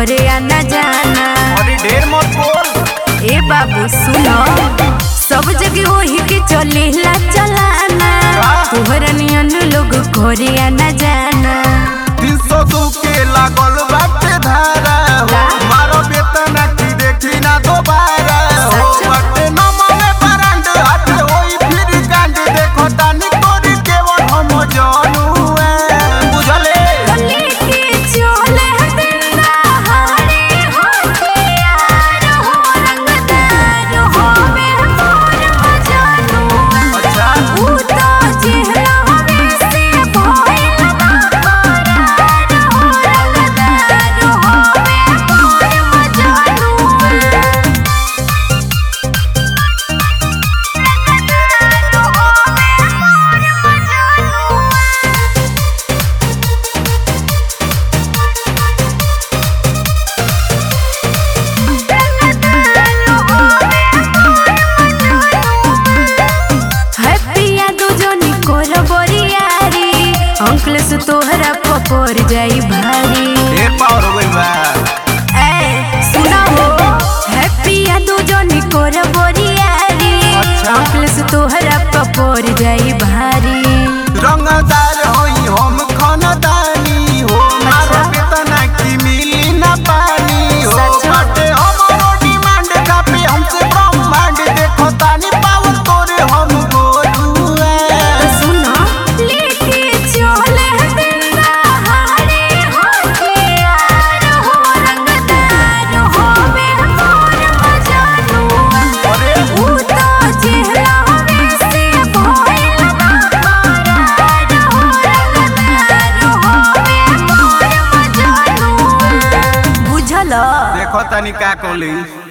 घरे आना जाना अरे ढेर मत बोल ए बाबू सुनो सब जगह वही के चलेला चलाना तोहरा नियन लोग घरे आना जाना तीन सौ दू के लागल बाटे धारा हो का? मारो वेतन की देखी ना दोबारा हो सच? बाटे न मने बरांड हाथ होई फिर कांड देखो तानी तोरी के वो हम जानू है बुझले लेके चले बिना हारे होशियार हो रंगदार हो मैं मोर मजानू अच्छा ऊ तो चेहरा में से भइल बारार हो रंगदार हो मैं मोर मजानू हैप्पिया दुजनी कोर बोरियारी अंकल से तोहरा पपोर जाई भारी ढेर पावर हो गइल बा ए सुना हो हैप्पिया दुजनी कोर बोरियारी अच्छा। अंकल से तोहरा पपोर जाई भारी रंगदार होई हम खानदानी हो मारो वेतन की मिली ना पानी हो सच? बाटे हमरो डिमांड कापी हमसे ब्रह्मांड देखो तानी पावर तोरे हम बोलू तो है सुनो लेके चले बिना हारे होशियार हो रंगदार हो मैं मोर मजानू अरे ऊ तो चेहरा में से भइल बारार हो रंगदार हो मैं मोर मजानू बुझल देखो तानी का कोली